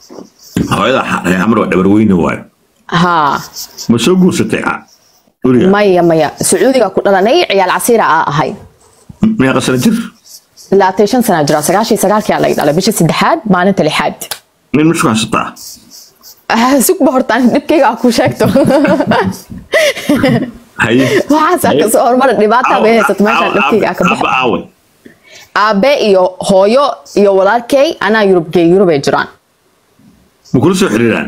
hooyada reer xamar waa dhabar weyne waayo haa ma soo guursatay ah, guriga maya maya sacuudiga ku dhalanay ciyaal casiira aa ahay meeqa sano jir labaatan shan sana jira sagaashii sagaalkii aa laga dhalay bisha saddexaad maalinta lixaad nin masku haysataa Ah, sugba hortaan dhibkayga aa ku sheegto haye waxaasaa kasoo horumara dhibaata bay haysato meeshaan dhibkayga aa ka Abba baxo aawe aabe iyo hooyo iyo walaalkay anaa yurubgey yurubay jiraan ma kula soo xiriiraan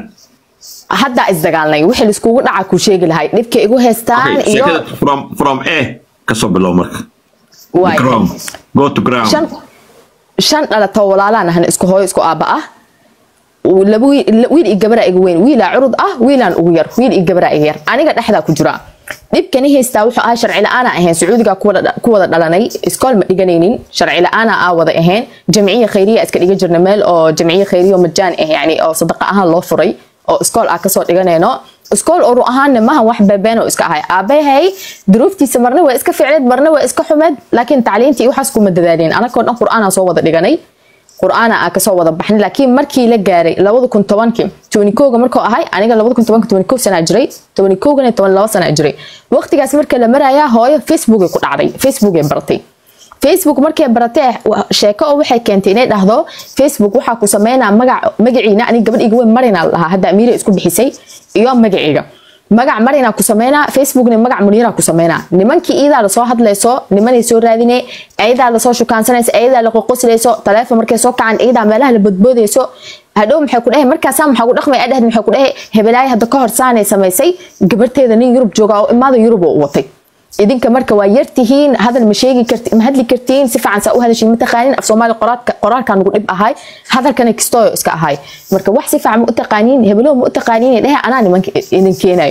haddaa isdagaalnay wixii laiskugu dhaca ku sheegi lahay dhibkay igu haystaan Okay, iyo sheekada from from a kasoo bilow marka waay ground go to ground shan shan dhalato walaalaan ahna isku hooyo isku aabba ah laba wiil wiil iyo gabaraa iga weyn wiilaa curud ah wiilaan ugu yar wiil iyo gabaraa iga yar aniga dhexdaa ku jira dhibkani haystaa wuxuu ahaa sharci la-aana ahayn sacuudiga ku wada ku wada dhalanay iskool ma dhiganaynin sharci la-aana aa wada ahayn jamciya khayriya iska dhiga jirna meel oo jamciya khayriya oo majaan ah yani oo sadaqa ahaan loo furay oo iskool aa kasoo dhiganayno iskool oru ahaana maha wax beebeen oo iska ahay aabahay duruuftiisa marna waa iska ficneed marna waa iska xumeed laakiin tacliintii iyo waxaas kuma dadaalin anagoo dhan qur'aanaa soo wada dhiganay qur'aana aa kasoo wada baxnay laakiin markii la gaaray labada kun tobankii tobani kowga markuu ahay aniga labada kun tobanka tobani kow sanaa jiray tobani kowgana toban laba sanaa jiray waqtigaas marka la marayaa hooyo facebookay ku dhacday facebookay baratay facebook markay baratay sheeko oo waxay keentay inay dhahdo facebook waxaa ku sameynaa magac magaciina aniga gabadh iga weyn marina la dhahaa hadda amiira isku bixisay iyo magaciiga magac marina ku sameynaa facebookna magac muniira ku sameynaa nimankii iyadaa lasoo hadlayso nimanay soo raadine ayadaa lasoo shukaansanayso ayadaa la qoqoslayso taleefon markay soo kacan iyadaa meelaha la bodboodayso hadhow maxay ku dhahay markaasaa maxaa ku dhaqmay adhahd maxay ku dhahay hebelaayo hadda ka hor saanay samaysay gabarteeda nin yurub jooga oo imaada yurub oo u watay idinka marka waa yartihiin hadal ma sheegi karti ma hadli kartiin si fiican saa u hadashin ma taqaanin af soomaali qoraalka qoraalka nagu dhib ahay hadalkana kistooyo iska ahay marka wax si fiican ma u taqaanin hebelo ma u taqaanin dhehe anaa nimanka idin keenayo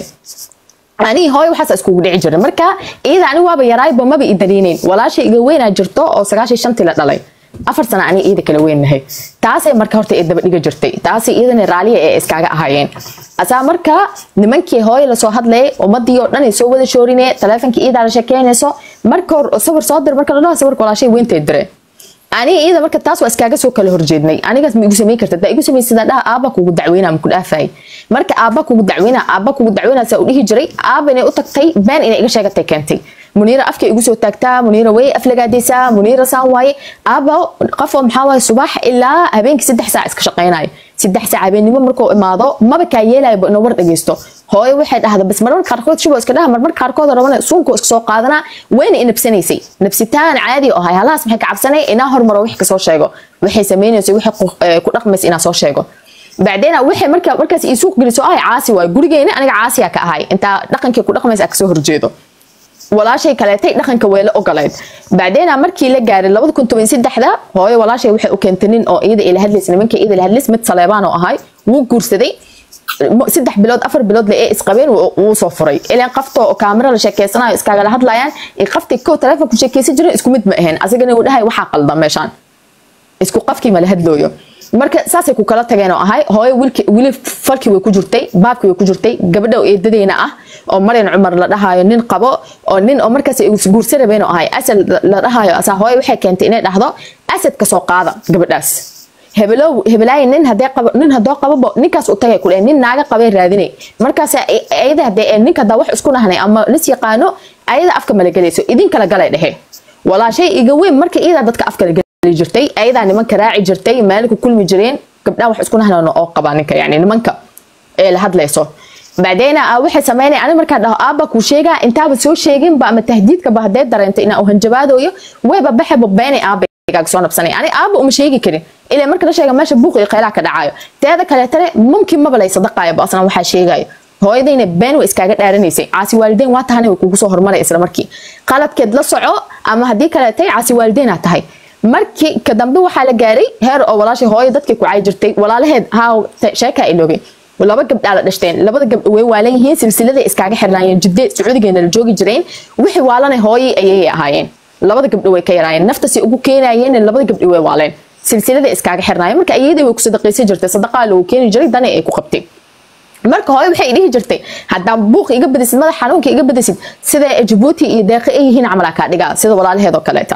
anihi hooyo waxaas iskugu dhici jiray marka iyada anigu waaba yaraayba maba i daliinayn walaasha iga weynaa jirto oo sagaashan shantii la dhalay afar sana ani iyada kala weynahay taasay marka horta ee daba dhiga jirtay taasay iyadana raaliya ee iskaaga ahaayeen asaa marka nimankii hooyo lasoo hadlayay ummadii oo dhan ay soo wada shoorine taleefonkii iyadaa la sheekeynayso marka hor sawir soo dir marka la dhaho sawirka walaashay weyntay dire aniga iyada marka taas waa iskaaga soo kala horjeednay anigaas ma igu samayn karta daa igu samaysada dhaha aabba kugu dacweynaa ma ku dhaafay marka aabba kugu dacweynaa aabba kugu dacweynaa saa u dhihi jiray aabba inay u tagtay been inay iga sheegatay keentay muniira afka igu soo taagtaa muniira way aflagaadaysaa muniira saan waaye aabba qof oo maxaa waaye subax ilaa habeenkii saddex saac iska shaqaynayo saddex saac habeennimo markuu imaado maba kaa yeelayo inuu war dhageysto hooyo waxay dhahda bas marmar qaarkood shubo iska dhaha marmar qaarkood rabana suunku iska soo qaadanaa wayna inabsanaysay nabsitaan caadi oo ahay halaas maxay ka cabsanay inaa hormaro wax kasoo sheego waxay samaynayso waxay ku dhaqmaysa inaa soo sheego bacdeena waxay marka markaas ii suuq geliso ahay caasi waayo gurigeena aniga caasiya ka ahay intaa dhaqankii ku dhaqmaysa kasoo horjeedo walaashay kaleetay dhaqanka weela ogoleyd bacdeena markii la gaaray labada kun toban saddexda hooyo walaashay waxay u keentay nin oo iyada ila hadlaysa nimanka iyada ila hadlays mid saleebaan oo ahay wuu guursaday saddex bilood afar bilood le ee isqabeen wuu soo furay ilaan qafta oo kaamira la sheekeysanayo iskaagala hadlayaan iyo qaftii kow taleefon ku sheekeysan jiray isku mid ma ahayn asagana uu dhahay waxaa qalda meeshaan isku qafkii ma la hadlooyo marka saasay ku kala tageen oo ahay hooyo wiilki wili falkii way ku jirtay baabkii way ku jirtay gabadha oo eedadeyna ah oo maryan cumar la dhahayo nin qabo oo nin oo markaas guursa rabeen oo ahay asad la dhahayo asaa hooyo waxay keentay inay dhahdo asad ka soo qaada gabadhaas hebelow hebelaayi nin hadee qabo nin hadoo qababo ninkaas u tagay kule nin naaga qabay raadinay markaas ayada hadee ninka hadaa wax isku nahnay ama lis yaqaano ayada afka malagelayso idin kala galay dhehe walaashay iga weyn marka iyadaa dadka afka lagali jirtay ayadaa nimanka raaci jirtay maalinku kulmi jireen gabdhaha wax isku nahnan oo qabaa ninka yani nimanka ee la hadlayso bacdeena waxay sameynay ani markaa dhaho aabba kuu sheegaa intaaba soo sheeginba ama tahdiidkaba hadee dareentay inaa u hanjabaadooyo wayba baxeba beenay aabba gaaga soo nabsanay ani aabba uma sheegi karin ilaa marka la sheega meesha buuq iyo khaylaha ka dhacayo teeda kaleetane mumkin maba lay sadaqaayo ba asna waxaa sheegayo hooyadayna been way iskaaga dhaaranaysay caasi waalideyn waa tahana way kugu soo hormaray isla markii qaladkeed la soco ama haddii kaleetay caasi waalideynaa tahay markii ka dambe waxaa la gaaray heer oo walaashay hooyo dadkii ku cayi jirtay walaalaheed haa sheekaa iloogay laba gabdhaa la dhashteen labada gabdho way waalan yihiin silsiladay iskaaga xirnaayeen jidde sacuudigeena la joogi jireen wixii waalanay hooyay ayay ahaayeen labada gabdho way ka yaraayeen naftasi ugu keenayeen labada gabdho way waaleen silsilada iskaaga xirnaayeen marka ayadii way ku sadaqaysan jirtay sadaqaa lagu keeni jiray dana ay ku qabtay marka hooyo waxay dhihi jirtay haddaan buuq iga badisid madax xanuunka iga badisid sida jabuuti iyo deeqi ay yihiin camalaa kaa dhigaa sida walaalaheed oo kaleeta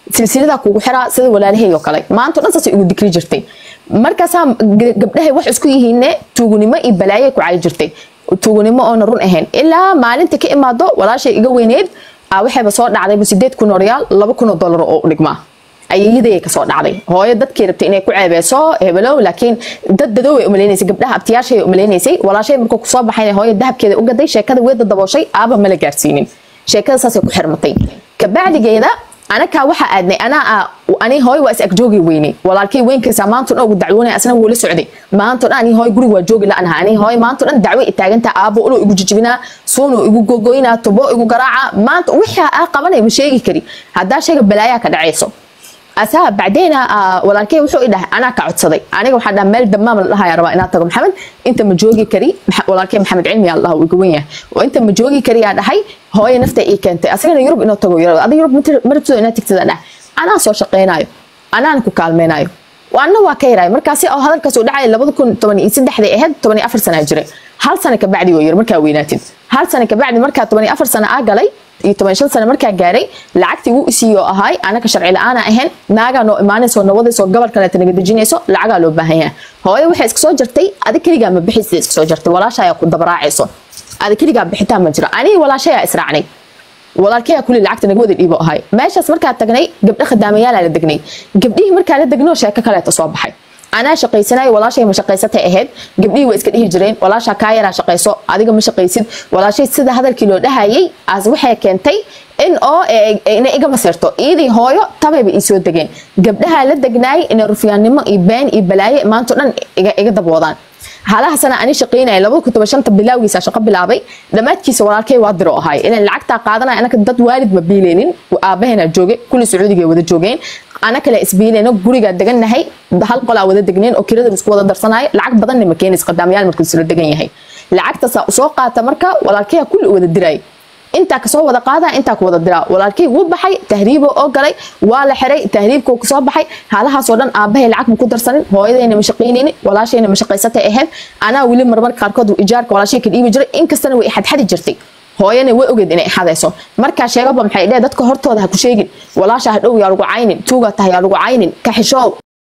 silsiladaa kugu xiraa sida walaalahey oo kale maanta dhan saasay igu dikri jirtay markaasaa gabdhahay wax isku yihiinne tuugunimo iyo balaayo ku cayi jirtay tuugunimo oona run ahayn ilaa maalinta ka imaado walaashay iga weyneed waxayba soo dhacdayba sideed kun oo riyaal laba kun oo dollar oo u dhigmaa ayayadayay kasoo dhacday hooyo dadkii rabtay inay ku ceebeyso hebelow laakiin dad dadoway umaleynaysay gabdhaha abtiyaashay umaleynaysay walaashay markuu kusoo baxay hooyo dahabkeeda u gaday sheekada weeda dabooshay aaba mala gaarsiinin sheekada saasay ku xirmatay kabacdigeeda anakaa waxaa aadnay anaa ani hooy waa is agjoogi weynay walaalkay weynkiisa maanta dhan ugu dacwoonay asna wuu la socday maanta dhan ani hooy guriga waa joogi la-anaha ani hooy maanta dhan dacwo i taagantaa aabo ulo igu jijibinaa suuno igu gogoynaa tubo igu garaaca maanta wixii aa qabanay ma sheegi kari haddaa sheega balaayaa ka dhacayso asaa bacdeyna walaalkey wuxuu i dhahay anaa ka codsaday aniga waxaa dhaha meel damaam la dhahaya rabaa inaad tago maxamed inta ma joogi kari walaalkey maxamed cilmi aa la dhaha uu iga wen yahay oo inta ma joogi kari aa dhahay hooyo nafta ii keentay asagana yurub inuu tago yirado adiga yurub marabtooda inaad tigtada dhahay anaa soo shaqeynayo anaan ku kaalmeynayo waana waa ka yaraay markaasi oo hadalkaas uu dhacay labada kun toban iyo saddexday ahayd toban iyo afar sana jiray hal sana kabacdi wuu yiri markaa weynaatid hal sana kabacdi markaa toban iyo afar sana aa galay iyo toban shan sano markaa gaaray lacagtii wuu isiiyo ahaay anaka sharci la-aana ahayn naagaa noo imaanayso nawadayso gobol kaleeta naga dejinayso lacagaa loo baahan yahay hooyo waxay iska soo jartay adi keligaa ma bixisa iska soo jartay walaasha ayaa ku dabaraacayso adi keligaa bixitaan ma jiro anigi walaashayaa israacnay walaalkayaa kulli lacagta naga wada dhiibo ahay meeshaas markaa tagnay gabdho khadaamayaala la degnay gabdhihii markaa la degnoo sheeko kaleeta soo baxay anaa shaqaysanayo walaashay ma shaqaysatay ahayd gabdhihii waa iska dhihi jireen walaashaa kaa yaraa shaqayso adiga ma shaqaysid walaashay sida hadalkii loo dhahayay as waxay keentay in oo inay iga masirto iidii hooyo tabayba ii soo degeen gabdhaha la degnaay inay rufyaannimo iyo been iyo balaaye maanto dhan iga dabwoodaan halaha sana ani shaqeynaya labada kun toban shanta bilawgiisa shaqo bilaabay dhammaadkiisa walaalkay waa diro ahay ilan lacagtaa qaadanaya anaka dad waalid ma biileynin aabahena jooge kulli sacuudiga wada joogeen ana kale isbiileyno gurigaa degannahay hal qolaa wada degneen oo kirada isku wada darsanayo lacag badanna ma keenays qadaamayaal markuu isla degan yahay lacagtaasaa usoo qaata marka walaalkaya kulli wada diray intaa kasoo wada qaada intaa ku wada diraa walaalkay wuu baxay tahriibo oo galay waa la xiray tahriibkuu kasoo baxay haalahaasoo dhan aabahay lacag ma ku darsanin hooyadayna ma shaqaynaynin walaashayna ma shaqaysatay ahayd anaa weli marmar qaarkood ijaarka walaashay ka dhiibi jiray inkastana way xadxadi jirtay hooyana way ogeed inay xadayso markaa sheegaba maxay dheh dadka hortooda ha ku sheegin walaasha ha dhow yaa lagu caynin tuugaa tahay yaa lagu caynin ka xishoow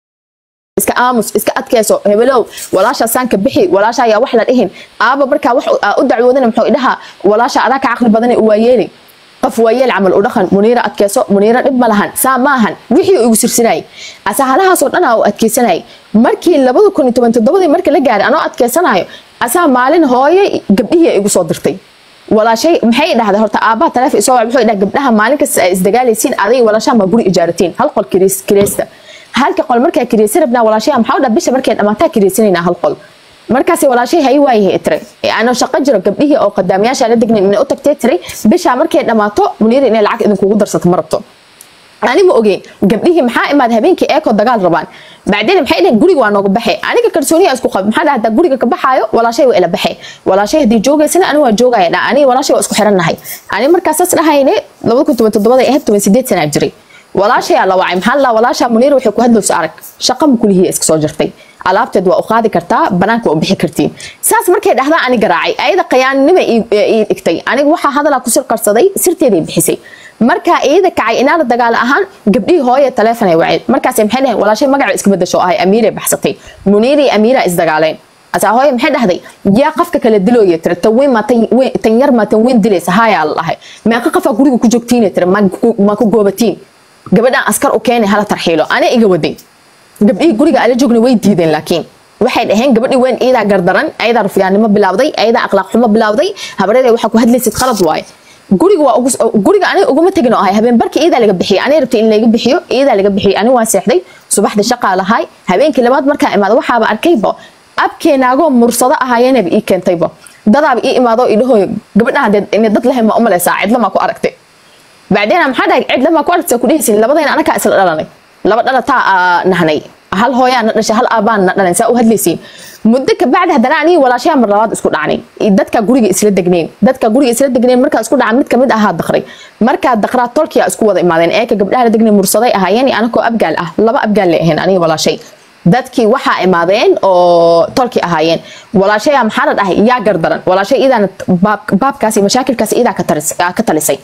iska aamus iska adkayso hebelow walaasha saanka bixi walaasha ayaa wax la dhihin aaba markaa wax u dacwoodana muxuu idhaha walaasha adaa ka caqli badana waa yeeli qof waa yeel camal u dhaqan muniira adkayso muniira dhib ma lahan saa ma ahan wixii igu sirsinayay asahalahaasoo dhan aa u adkaysanayay markii labada kun iyo toban toddobadii marka la gaaray anoo adkaysanayo asaa maalin hooye gabdhihii igu soo dirtay walaashay maxay dhahday horta aabbaha taleefon isoo wac wuxuu dhaha gabdhaha maalin kasta ay isdagaalaysiin aday walaashaha ma guri ijaaratiin hal qol kireysta halka qol markaa kireysan rabnaa walaashaya maxaa dhaa bisha markay dhamaataa kireysanaynaa hal qol markaasi walaashay hay waayahay tiray anoo shaqo jiro gabdhihii oo qadaamayaasha la degnayn inay u tagtay tiray bishaa markay dhammaato muniira inay lacag idinkugu darsato ma rabto ani ma ogeyn gabdhihii maxaa imaad habeenkii eeko dagaal rabaan bacdeen maxay dhaheen guriga waa nooga baxe aniga kalsooniya isku qab maxaa dhaha hadaa guriga ka baxaayo walaashay waa ila baxe walaashay haddii joogaysana ani waa joogaya dha ani walaashay waa isku xirannahay ani markaasaas dhahayne labada kun toban toddobaday ahayd toban sideed sanaa jiray walaashayaa la wacay maxaa la walaasha muniir waxay ku hadlayso arag shaqa ma kulihiya iska soo jirtay alaabteed waa u qaadi kartaa banaanka waa u bixi kartiin saas markay dhahdaa ani garaacay ayada qayaannima ii dhigtay aniga waxaa hadalaa ku sir qarsaday sirteeday bixisay markaa iyada kacay inaa la dagaalo ahaan gabdhihii hooye taleefon ay waceen markaas maxay dhaheen walaashay magaca iska bedasho ahay amiiray baxsatay muniirii amiira isdagaaleen asaa hooye maxay dhahday yaa qafka kala dilooya tira tan weyn maa tan yar maa tan weyn dilaysa haayaa la dhahay meeqa qafaa guriga ku joogtiina tira ma ku goobatiin gabadhaan askar u keenay hala tarxiilo ana iga waday gabdhihii guriga ala joogna way diideen laakiin waxay dhaheen gabadhii weyn iyadaa gardaran ayadaa rufyaannimo bilawday ayadaa akhlaaq xumo bilawday habareed waxaa ku hadlaysid qalad waaye guriga waa guriga aniga uguma tegin oo ahay habeen barkii iyadaa laga bixiyay aniga rabtay in laga bixiyo iyadaa laga bixiyay ani waa seexday subaxda shaqaa lahay habeenkii labaad markaa imaada waxaaba arkayba abkeenaagoo mursado ahaayenaba ii keentayba dadaaba ii imaado idhahooyo gabadhaha dee dad lahayn ma umalaysaa cidlamaa ku aragtay bacdeena maxaa dhahay cid lamaa ku aragtay ku dhehaysin labadayna anakaa isla dhalanay laba dhalataa nahnay hal hooyaa na dhashay hal aabaan na dhalan saa u hadlaysiin muddo ka bacdi haddana aniga walaashayaa mar labaad isku dhacnay dadka guriga isla degnayn dadka guriga isla degnayn markaa isku dhaca mid kamid ahaa daqray markaa daqraa tolkiya isku wada imaadeen eeka gabdhaha la degnayn mursaday ahaayeen anakoo abgaal ah laba abgaal lay ahayn aniga walaashay dadkii waxaa imaadeen oo tolki ahaayeen walaashaya maxaa la dhahay yaa gardaran walaashay idaana baabkaasi mashaakilkaasi idaa ka talisay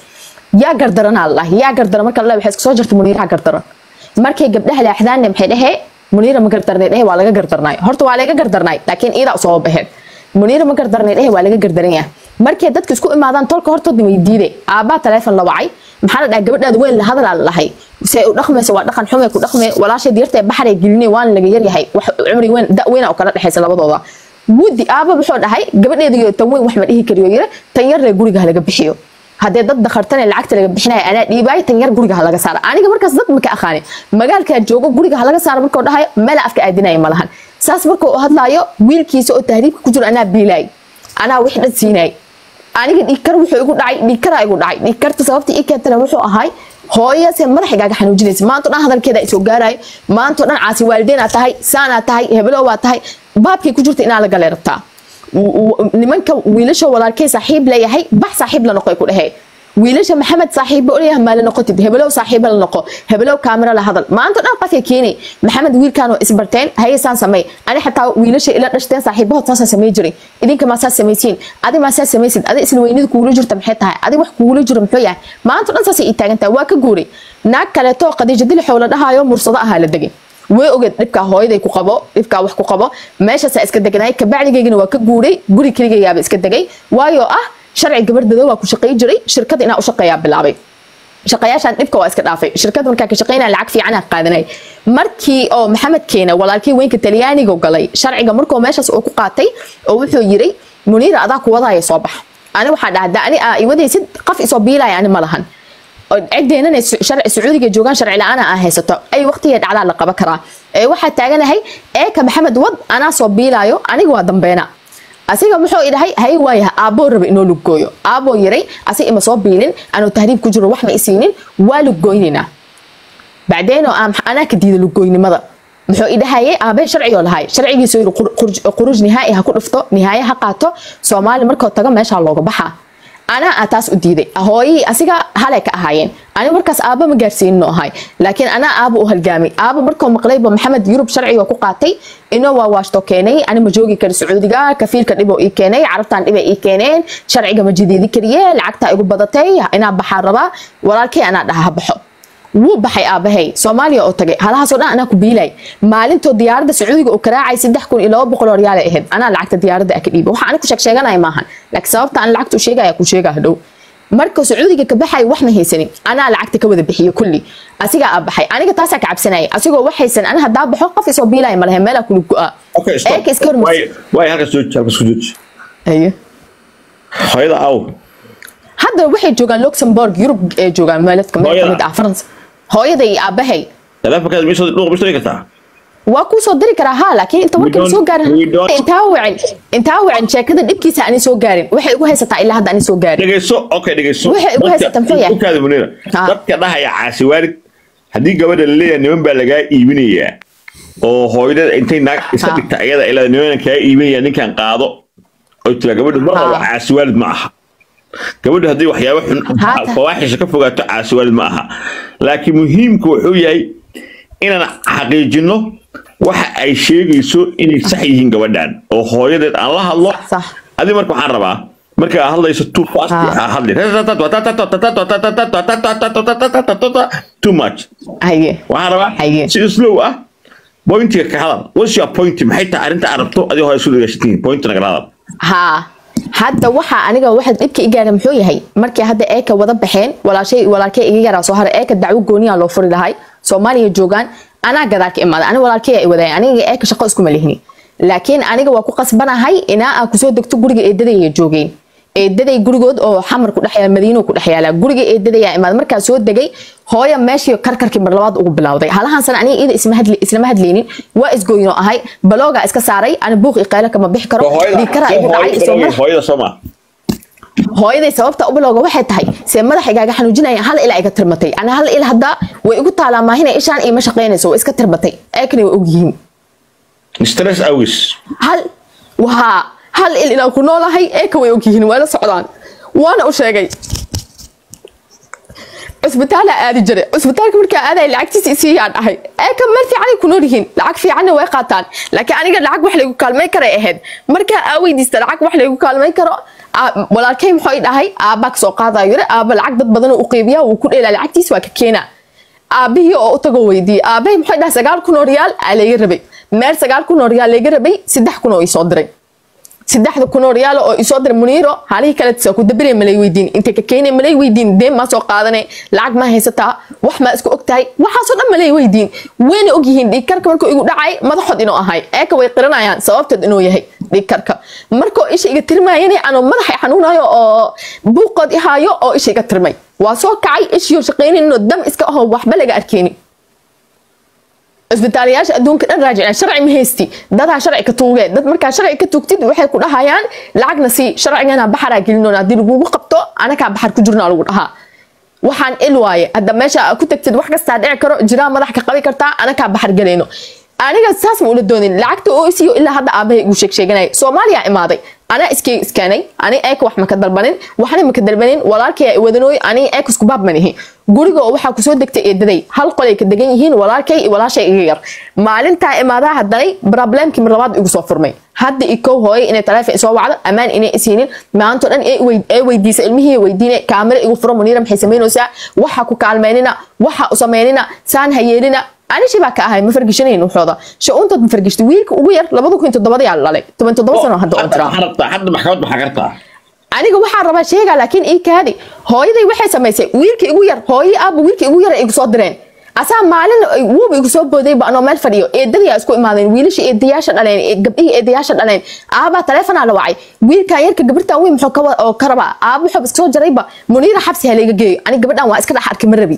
yaa gardaranaa la dhahay yaa gardaran marka la waxay iska soo jartay muniiraha gardaran markay gabdhaha leexdaanne maxay dhahee muniira ma gardarnay dhehe waa laga gardarnay horta waa laga gardarnay laakiin iidaa usoo baxeen muniira ma gardarnay dhehe waa laga gardaran yahay markay dadka isku imaadaan tolka hortooda way diiday aabbaa taleefon la wacay maxaa la dhahay gabadhaada weyn la hadalaa la dhahay se u dhaqmaysa waa dhaqan xume ku dhaqme walaashay diyarta baxray gelinay waan laga yaryahay wax cumri weyn da weyna u kala dhexaysa labadooda wudi aaba wuxuu dhahay gabadheeda iyo tan weyn wax ma dhihi kariyo yire tan yarre guriga ha laga bixiyo haddee dad dakhartane lacagta laga bixinaya anaa dhiibaay tan yar guriga ha laga saara aniga markaas dad maka aqaani magaalkaa joogo guriga ha laga saara markuu dhahayo meela afka aadinaya ma lahan saas markuu hadlaayo wiilkiisa oo tahriibka ku jiro anaa biilaay anaa wix dhan siinay aniga dhiigkar wuxuu igu dhacay dhiigkaraa igu dhacay dhiigkarta sababta ii keentana wuxuu ahay hooyo se madaxigaaga xanuujinaysa maanta dhan hadalkeeda isoo gaarayo maanta dhan caasi waalideenaa tahay saanaa tahay hebelo waa tahay baabkay ku jirta inaa la galee rabtaa nimanka wiilasha walaalkay saaxiib leeyahay bax saaxiib la noqo ku dhahee wiilasha maxamed saaxiibo leeyahay maa la noqotid hebelow saaxiibo la noqo hebelow kaamira la hadal maanta dhan qafka keenay maxamed wiilkaan oo isbarteen hayesaan samey ani xataa wiilasha ila dhashteen saaxiibahood saasaan samey jiray idinka maa saas samaysiin adi maa saas samaysid adi isla weynida kuugula jirta maxay tahay adi wax kuugula jiro muxuu yahay maanta dhan saasay ii taagan tahay waa ka guuray naag kaleeto qadiijo dilixow la dhahaayo mursado ahaa la degay way ogeed dhibkaa hooyaday ku qabo dhibkaa wax ku qabo meeshaasaa iska deganay kabacdigaygana waa ka guuray guri keligayaaba iska degay waayo ah sharci gabardado waa ku shaqay jiray shirkad inaa u shaqeeyaa bilaabay shaqayaashaan dhibka waa iska dhaafay shirkad markaa ka shaqeynaya lacag fiicanaa qaadanay markii oo maxamed keena walaalkii weynka talyaaniga galay sharciga markuu meeshaas uu ku qaatay oo wuxuu yiri muniira adaa kuwadaya soo bax ani waxaa dhahda ani aa iwadaysid qaf isoo biilaya ani ma lahan ciddeenana sharci sacuudiga joogaan sharci la-aana aa haysato ay waqtiga dhacdaa la qaban karaa ee waxaa taaganahay eeka maxamed wad anaa soo biilaayo aniga waa dambeena asiga muxuu idhahay hay waayaha aabboo raba inoo lugooyo aabboo yiray asi ima soo biilin anuu tahriib ku jiro wax ma isiinin waa lugooynaynaa bacdeenoo anaa ka diida lugooynimada muxuu idhahayay aabe sharcigoo lahay sharcigiisu yiri quruuj nihaa'i ha ku dhufto nihaaye ha qaato soomaali markoo tago meeshaa looga baxaa anaa aa taas u diiday hooyihii asiga halay ka ahaayeen aniga markaas aaba ma gaarsiinin ahay laakiin anaa aaba u halgaamay aaba markuu maqlayba maxamed yurub sharciga ku qaatay inoo waa waashto keenay ani ma joogi kari sacuudiga kafiilka dhiboo ii keenay carabtaan dhibay ii keeneen sharciga ma jideedi kariye lacagtaa igu badatay inaa baxaa rabaa walaalkay anaa dhaha ha baxo wuu baxay aabahay soomaaliya oo tagay halahaasoo dhan anaa ku biilay maalintoo diyaaradda sacuudiga uu karaacay saddex kun iyo laba boqol oo riyaalay ahayd anaa lacagta diyaaradda aa ka dhiibay waxa ani ku sheeg sheeganaya maahan laakiin sababta aan lacagta u sheegaya ku sheegaa hadhow marka sacuudiga ka baxay wax ma haysanin anaa lacagta ka wada bixiyo kulli asigaa aa baxay aniga taasaa ka cabsanayay asigoo wax haysan ani haddaa baxo qof isoo biilaya ma lahe meelaa kula go-a Okay, stop. Eeka iska hormarsi- Waay- waay, halkaas jooji, halkaas ku jooji. Ayo. Hooyada aw. hadda waxay joogaan luxembourg yurub ee joogaan meeladka meel Hooyada. kamid ah faransa hooyada iyo aabahay Taleefankaada ma soo dhuuq ma soo dhigi kartaa? waa kuu soo diri karaa haa laakiin inta We markan don't- soo gaarin we don't- intaa wicin intaa wicin sheekada dhibkiisa ani soo gaarin waxay igu haysataa ilaa hadda ani soo gaarin dhegeyso okay dhegeyso Waxay igu Dadka- haysata muxuu yahay? dhulkaada Muniira. Ah. dadka dhahaya caasi waalid haddii gabadha la leeyahay niman baa lagaa iibinayaa oo hooyadada intay naag iska Ah. dhigta ayada ilaa niman kaa iibinaya ninkan qaado oo tira gabadha ma rabo Ah. caasi waalid ma aha gabadha haddii waxyaabo xun Haata. fawaaxisha ka fogaato caasi waalid ma aha laakiin muhiimku wuxuu yahay inaan xaqiijino waxa ay sheegayso inay sax yihiin gabadhan oo hooyadeed aan la hadlo Sax. adi marka waxaan rabaa marka aad hadlayso too fast Ah. ha hadlin too much haye waxaan rabaa Haye. si slow ah pointiga ka hadal what's your point maxay tahay arrinta aad rabto adigoo hore isu dhegeysatiin point nagala hadal haa hadda waxa aniga waxa dhibka igaara muxuu yahay markii hadda eeka wada baxeen walaashay walaalkay iga yaraa soo haray eeka dacwo gooniya loo furi lahay soomaaliya joogaan anaa gadaal ka imaaday aniga walaalkay ay wadaay aniga eeka shaqo iskuma lihni laakiin aniga waa ku qasbanahay inaa aan kusoo degto guriga eedaday ay joogeen eedaday gurigood oo xamar ku dhex yaala madiino ku dhex yaala guriga eedaday aa imaad markaa soo degay hooya meeshii karkarkii mar labaad ugu bilowday halahan sana aniga iyada isma hadli islama hadlaynin waa isgooyinoo ahay balooga iska saaray ani buuq iyo qaylo kama bixi karo dhiigkaraa igu dhacay isoo madax hooyada soo maa hooyaday sababta u bilowga waxay tahay see madaxigaaga xanuujinaya hal ilaa iga tirmatay ana hal il hadda way igu taalaa maahina ishaan iima shaqaynayso way iska tirmatay eekana way ogyihiin stress awis hal waa hal il inaan ku noolahay eeka way ogyihiin waa la socdaan waana u sheegay cusbitaala aadi jiray cusbitaalka markaa aaday lacagtiisa isiiyaan dhahay eeka meel fiicanay ku nool yihiin lacag fiicanna way qaataan laakiin aniga lacag wax laygu kaalmay karay ahayd markaa aa weydiista lacag wax laygu kaalmay karo Aa- walaalkay muxuu i dhahay aabbaa kasoo qaadayo yiri aabba lacag dad badan u qeybiyaa wuu ku dheelaa lacagtiis waa ka keenaa aabihii oo u tago weydiiyey aabahay muxuu dhahay sagaal kun oo riyaal aa layga rabay meel sagaal kun oo riyaal layga rabay saddex kun oo isoo diray saddexda kun oo riyaal oo isoo diray muniiro halihii kale soo ku dabirey malay weydiin intay ka keenay malay weydiin deen maa soo qaadanay lacag maa haysataa wax maa isku og tahay waxaasoo dhan malay weydiin wayna og yihiin dhiigkarka markuu igu dhacay madaxood inuu ahay eeka way qiranayaan sababteed inuu yahay dhiigkarka markuu isha iga tirmayana anuu madaxa xanuunayo oo buuqood ihaayo oo isha iga tirmay waa soo kacay ishiyo shaqaynayno dam iska aho waxba laga arkeyni isbitaalayaasha adduunka dhan raajiceen sharci ma haysti dadaa sharci ka tuugee dad markaa sharci ka tuugtid waxay ku dhahayaan lacagna sii sharcigana baxaraa gelinoon haddii lagugu qabto anakaa baxar ku jirnaa lagu dhahaa waxaan il waaye hadda meesha aad ku tagtid wax kastaa dhici karo jiraa madax ka qabi kartaa anakaa baxar galayno aniga saas ma ula doonin lacagta oo isiyo ilaa hadda aabahay igu sheeg sheeganaya soomaaliya imaaday anaa iskeyga iskaanay ani eeka wax maka dalbanin waxna maka dalbanin walaalkay wadanooy ani eek isku baab manihi guriga oo waxaa kusoo degtay eedaday hal qolay ka degan yihiin walaalkay iyo walaashay iga yar maalintaa imaadaa haddanay problemkii mar labaad igu soo furmay hadda ikow hooyay inay taleefon isoo wacdo ammaan inay isiinin maanto dhan ee weydiisa ilmihii weydiine kaamiro igu furo muniira maxay samaynaysaa waxa ku kaalmeynina waxa u samaynina saan ha yeelina anishi baa ka ahay ma fargishanayn waxooda sha-uuntood ma fargishta wiilka ugu yar labada kun toddobada yaa dhalay toban toddoba sano hadda oo jiraa hadda maxkamad maxaa kartaa aniga waxaa rabaa sheegaa laakiin ii kaadi hooyaday waxay samaysay wiilka igu yar hooyii aabba wiilka igu yar ay igu soo direen asaa maalin wuuba igu soo boodayba anoo meel fadhiyo eedadii isku imaadeen wiilashii eedayaasha dhaleen gabdhihii eedayaasha dhaleen aabaa taleefonaa la wacay wiilkan yarka gabirtan weyn muxuu ka oo ka rabaa aaba wuxuu iska soo jarayba muniira xabsi ha layga geeyo ani gabadhan waa iska dhex arki ma rabi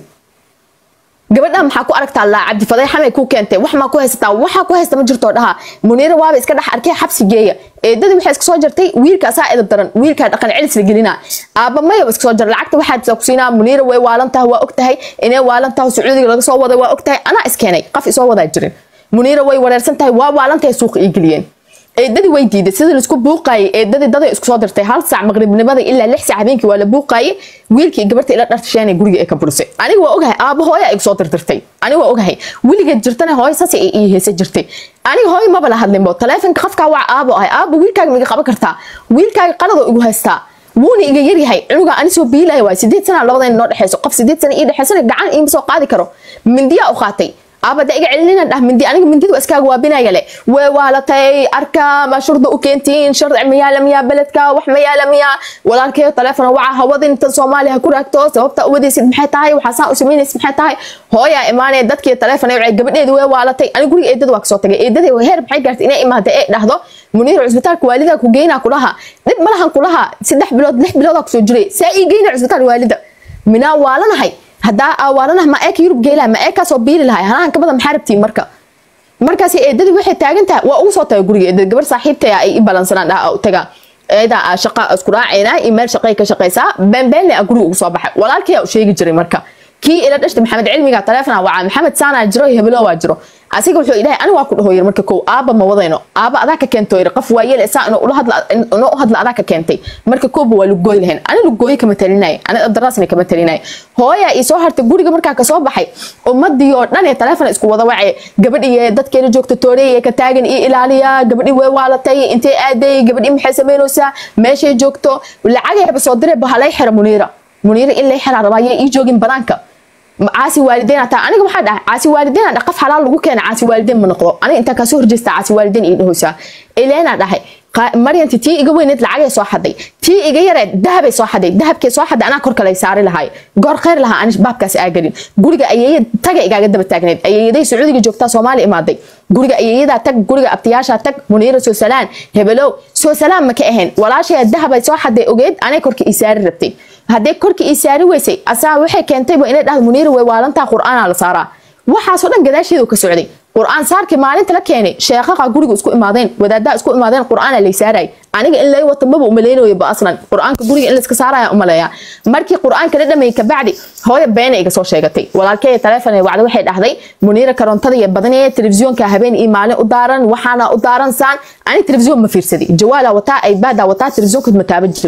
gabadhan maxaa ku aragtaa laa cabdi fadeexamay ku keentay wax maa ku haysataa waxaa ku haysta ma jirto dhaha muniira waaba iska dhex arkay xabsi geeya eedadii waxay iska soo jartay wiilka asaa edab daran wiilkaa dhaqan celis la gelina aaba mayaba iska soo jar lacagta waxaad ku siinaa muniira way waalan tahay waa og tahay inay waalan tahay sacuudiga laga soo waday waa og tahay anaa iskeenay qaf isoo wadaa jirin muniira way wareersan tahay waa waalan tahay suuqa ii geliyeen eedadii way diiday sidii laisku buuqaayay eedadii daday isku soo dirtay hal saac maqribnimada ilaa lix saac habeenkii waa la buuqaayay wiilkii gabarta ila dhartasheenay guriga ee ka burisay aniga waa ogahay aaba hooya igu soo dirdirtay aniga waa ogahay weligeed jirtana hooyo saas ay ii heesa jirtay aniga hooyo maba la hadlinbo taleefonka qafkaa waa aabo ahay aaba wiilkaaga ma iga qaban kartaa wiilkaaga qaladoo igu haystaa wuuna iga yaryahay cunuga ani soo biilaya waay sideed sana labadayna noo dhexeyso qof sideed sana ii dhexeysana gacan iima soo qaadi karo mindiyaa u qaatay aabada iga celinina dhah mindi aniga mindida iskaaga waabinaya le way waalatay arka ma shurda u keentiin sharci mayaala miyaa beledka wax mayaala miyaa walaalkeeyo taleefona waca hawadin tan soomaaliya ku raagto sababta uwadaysid maxay tahay waxaasaa u samaynaysid maxay tahay hooyaa imaanee dadkii taleefona wacay gabadheedi way waalatay ani guriga eedada waa kasoo tagay eedada heer maxay gaartay inay imaada ee dhahdo muniir cusbitaalka waalidaa ku geynaa kulaha dhib malahan kulaha saddex bilood lix biloodaa kusoo jiray saa ii geyna cusbitaal waalida minaa waalanahay haddaa awaalanaha ma eeka yurub geelaha ma eekaasoo biili lahay hanahan ka badan maxaa rabtiin marka markaas eedadii waxay taagan tahay waa ugu soo tagay guriga eedad gabar saaxiibtaya ay i balansanaan dhaha u taga eeda shaqa isku raacayna iyo meel shaqay ka shaqaysaa beenbeenle a guriga ugu soo baxay walaalkii u sheegi jiray marka kii ila dhashta maxamed cilmiga taleefona wacaa maxamed saanaa jiro iyo hebelo waa jiro asiga wuxuu idhahay ani waa ku dhaho yiri marka kow aaba ma wadayno aaba adaa ka keento yiri qof waa yeele saa inuu ula hadla inuu u hadla adaa ka keentay marka kooba waa lugooy lahayn ani lugooy kama talinay ani daraasna kama talinay hooya ii soo hartay guriga markaa kasoo baxay ummadii oo dhan ee taleefon isku wada wacay gabadhii dadkeena joogta tooreey ka taagan ii ilaaliya gabadhii way waalatay intee aaday gabadhii maxay samaynaysaa meeshay joogto lacagayba soo diray bahalay xira muniira muniira in lay xiraa rabaa yay ii joogin banaanka caasi waalideyn ataa aniga waxaa dhahay caasi waalideyn aan qaf xalaal lagu keena caasi waalideyn ma noqdo aniga intaa kasoo horjeesta caasi waalideyn ii dhahoysaa eleena dhahay maryanti tii iga weyneed lacagay soo xaday tii iga yareed dahabay soo xaday dahabkay soo xaday anaa kor kale saari lahay goor khayr lahaa ani baabkaas aagelin guriga ayeeya taga igaaga daba taagneed ayeeyaday sacuudiga joogtaa soomaali imaaday guriga ayeeyadaa tag guriga abtiyaashaa tag muniira soo salaan hebelow soo salaan ma ka ahayn walaashaya dahabay soo xaday ogeed anay korka ii saari rabtay haddee korkii ii saari weysay asaa waxay keentayba inay dhahdo muniira way waalantaa qur'aanaa la saaraa waxaasoo dhan gadaasheedu ka socday qur'aan saarkii maalinta la keenay sheekhaqa guriga isku imaadeen wadaadaha isku imaadeen qur'aana lay saaray aniga in lay wato maba umaleynayo ba aslan qur'aanka guriga in layska saaraya umaleeya markii qur'aanka la dhameeyey kabacdi hooya beena iga soo sheegatay walaalkeeya taleefon ee wacda waxay dhahday muniira karoontada iyo badanee telefisyoonka habeen iyo maalin u daaran waxaana u daaran saan ani telefisyoon ma fiirsaday jawaala wataa aybaada wataa telefisyoonka ma taaban jirin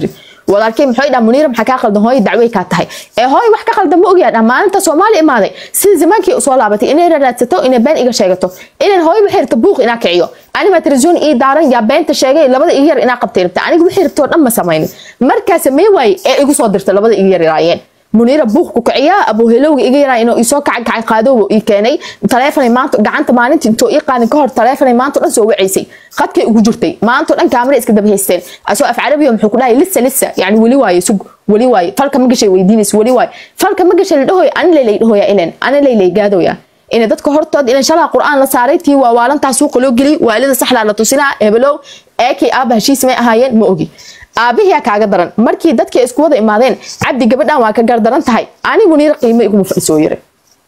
walaalkay muxuu dhaha muniira maxaa kaa qaldan hooyo dacwey kaa tahay ee hooyo wax ka qaldan ma ogyaa dha maalinta soomaali imaaday sida zamaankii usoo laabatay inay raraadsato inay been iga sheegato inaan hooyo waxay rabta buuq inaa kiciyo anima telefisyoon ii daaran yaa beenta sheegay labada iga yar inaa qabtay rabta aniga waxay rabtoo dhan ma samaynin markaa samey waaye ee igu soo dirta labada iga yar yaraayeen muniira buuq ku kiciyaa abuhelowga iga yaraa inuu isoo kaca gacan qaadowga ii keenay taleefanay maanta gacanta maalinta intoo ii qaadin ka hor taleefanay maanta dhan soo wacaysay qadkay ugu jirtay maanta dhan kaamara iska daba haysteen asoo af carabiya muxuu ku dhahay lisa lisa yani weli waaye sug weli waaye falka ma gashay weydiinaysa weli waaye falka ma gashay la dhahoya ani laylay dhahoya ilen ani laylay gaadoya ina dadka hortood ilan shalaa qur'aan la saaray tii waa waalantaa suuqa loo geliyay waalida saxdaa la tusinaa hebelow eekii aaba heshiis may ahaayeen ma ogi aabihiyaa kaaga daran markii dadkii isku wada imaadeen cabdi gabadhan waa ka gardaran tahay ani muniira qiimo iguma fadhisoo yiri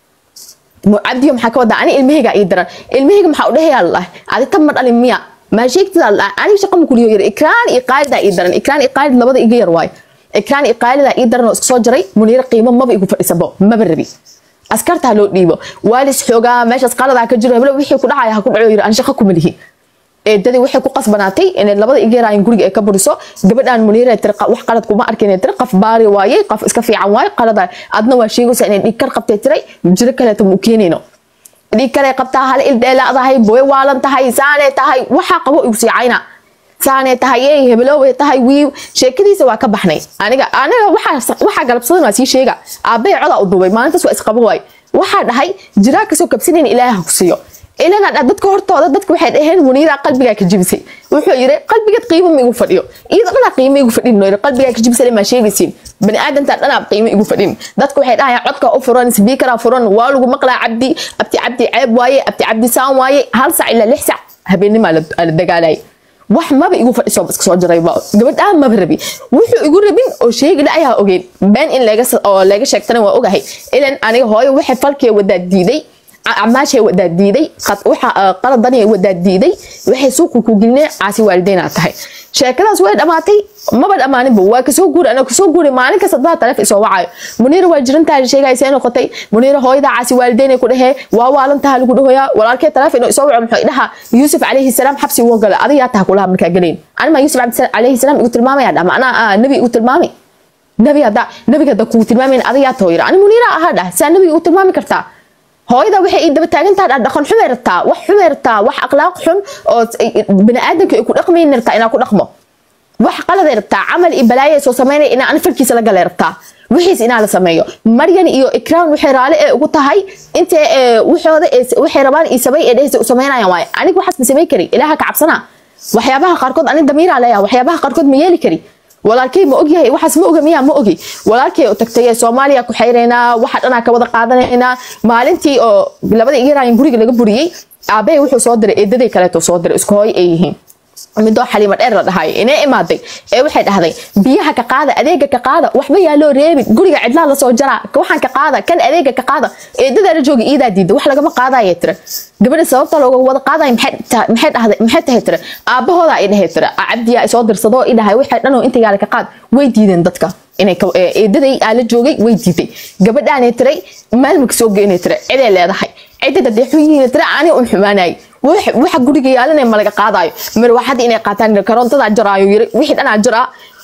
cabdiyo maxaa ka wadaa ani ilmahayga ii daran ilmahayga maxaa udhehayaa lalahay adi tab ma dhalin miya maa sheegtidaa lalahay aniga shaqa makuliyo yiri ikraan iyo qaalidaa ii daran ikraan iyo qaalid labada iga yar waayo ikraan iyo qaalidaa ii daran oo iska soo jaray muniira qiimo maba igu fadhisabo maba rabi askartaa loo dhiibo waalis xoogaa meeshaas qaladaa ka jiro heblo wixii ku dhacaya ha ku dhaco yiri aan shaqa kuma lihi eedadii waxay ku qasbanaatay inay labada igeeraayin guriga ay ka buriso gabadhan muniira tiri wax qalad kuma arkin tiri qaf baari waaye qaf iska fiican waaye qalada adna waa sheegaysa inay dhiig kar qabtay tiray jiro kaleeto mu keenayno dhiig kale qabtaa hal il dheelaadahay booy waalan tahay saanee tahay waxaa qabo igu siicayna saanee tahay ee hebelowey tahay wiiw sheekadiisa waa ka baxnay aniga aniga waxaa galabsadan waa sii sheega aabbay codaa u duubay maalintaas waa isqabo waay waxaa dhahay jiraa kasoo kabsanayn ilaaha ku siiyo ilana dadka hortooda dadka waxay dhaheen muniira qalbigaa ka jibisay wuxuu yiri qalbigeed qiimo ma igu fadhiyo iyada dhanaa qiimo igu fadhin yiri qalbigaa ka jibisay ma sheegaysiin bani aadamta dhanaa qiimo igu fadhin dadka waxay dhahayaan codka u furan speakera furan waa lagu maqlaa cabdi abti cabdi ceeb waaye abti cabdi saan waaye hal sac ilaa lix sac habeennimaa la dagaalayay wax maba igu fadhiso iska soo jiray gabadhaan maba rabi wuxuu igu rabin oo sheegi la ayaa ogeyn been in oo laga sheegtana waa ogahay ilan aniga hooyo waxay falkee wadaa diiday acmaashay wadaa diiday qaladani wadaa diiday waxay suuqa ku gelineen caasi waalideynaa tahay sheekadaas way dhamaatay maba dhammaaninba waa kasoo guuri ana kasoo guuri maalin kasta baa taleef isoo wacayo muniira waa jirantahay sheegaysa noqotay muniira hooyada caasi waalideynay ku dhehee waa waalantaha lagu dhahoyaa walaalkee taleef inuu isoo waco muxuu dhaha yuusuf calayhi salaam xabsi uga gala adigaa taha kulaha markaa galayn anima yuusuf calayhi salaam igu tilmaamaya dhama anaa nabi igu tilmaamay nabi hadda nabiga hadda kugu tilmaamayn adigaa too yira ani muniira ahaa dhah saa nabiga igu tilmaami kartaa hooyada waxay ii daba taagantaha dha dhaqan xumay rabtaa wax xumay rabtaa wax akhlaaq xun oo bani aadamka ay ku dhaqmayn rabtaa inaa ku dhaqmo wax qaladay rabtaa camal iyo balaaya soo samaynaya inaa ani farkiisa la galay rabtaa wixiis inaa la sameeyo maryan iyo ikraan waxay raali ee ugu tahay intee waxooda waxay rabaan iyo sabay ee dhehaysa u samaynayaan waaye aniga waxaas ma samayn kari ilaaha ka cabsanaa waxyaabaha qaarkood ani damiiraa leeyaha waxyaabaha qaarkood ma yeeli kari walaalkay ma ogyahay waxaas ma oga miyaa ma ogi walaalkay u tagtay soomaaliya ku xayraynaa waxa dhanaa ka wada qaadanaynaa maalintii oo labada igarayin guriga laga buriyey aabahay wuxuu soo diray eedaday kaleeto soo diray isku hooy ay yihiin midoo xaliimo dheer la dhahayo inay imaaday ee waxay dhahday biyaha ka qaada adeega ka qaada waxba yaa loo reebin guriga cidlaa lasoo jaraa waxaan ka qaada kan adeega ka qaada eedadaa la jooga iidaa diida wax lagama qaadaya tira gabadha sababta looga wada qaadaya maxay dhahday maxay tahay tira aabahooda ay dhahay tira cabdiyaa isoo dirsadoo i dhahay waxay dhanoo intigaale ka qaad way diideen dadka inay eedaday aa la joogay way diiday gabadhaanay tiray maalmaka soo geynay tira ciday leedahay cidada dee xunyihiina tira ani un xumaanayay waxa guriga yaalana ma laga qaadayo marwaxada inay qaataan karoontada jaraayo yiri wixii dhanaa jaraa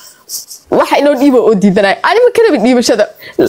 waxa inoo dhiibo oo diidanay ani ma karabin dhiibashada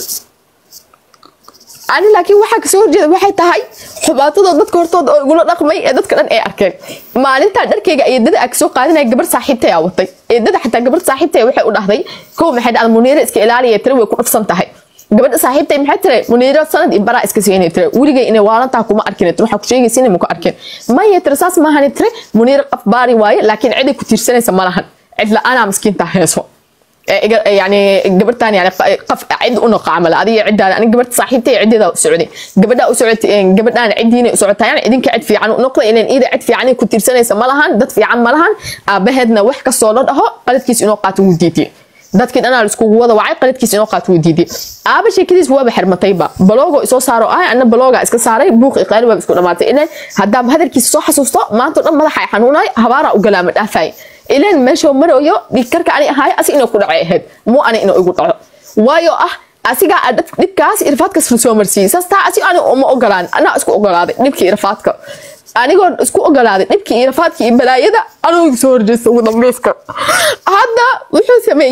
ani laakiin waxaa kasoo horjeeda waxay tahay xubaatadoo dadka hortooda oo igula dhaqmay ee dadka dhan ay arkeen maalintaa dharkayga eedada aa kasoo qaadanaya gabar saaxiibtay aa watay eedada xataa gabar saaxiibtay waxay u dhahday kow maxay dhacda muniiro iska ilaaliya tira way ku dhafsan tahay gabadha saaxiibtay maxay tire muniiro sanad iyo baraa iska siinay tire weligay inay waalantaa kuma arkin tire waxaa ku sheegaysa inay muku arkin maya tire saas maahani tire muniiro qaf baari waaye laakiin ciday ku tiirsanaysa ma lahan cid la-aanaa miskiintaa heeso يعني قبرتان يعني قف عد انه قامل هذه عد انا قبرت صاحبتي عديدا سعودي قبردا سعودت قبردان عديني سعودتا يعني idinka cid fiican u noqday inaan ida cid fiican ku tiirsanaysa ma lahan dad fiican ma lahan aabaheedna wax ka soo dhaho qaladkiis inuu qaato wuu diiday dadkii dhanaa la iskugu wada wacay qaladkiis inuu qaato wuu diiday aaba sheekadiis waaba xirmatayba baloogo isoo saaro ah ana balooga iska saaray buuq iqaali waaba isku dhamaatay inaan haddaaba hadalkiisa soo xasuusto maanta dhan madaxa ay xanuunay habaara u galaama dhaafay ilaan meesha marayo dhiigkarka ani ahaay asi inuu ku dhacay ahayd muu ani inuu igu dhaco waayo ah asigaa dhibkaas irfaadkas soo marsiiyey saas taa asi ani uma ogolaan anaa isku ogolaaday dhibkii irfaadka anigoo isku ogolaaday dhibkii irfaadka iyo balaayada anuu soo horjeesta ugu dambeyska hadda wuxuu sameeyey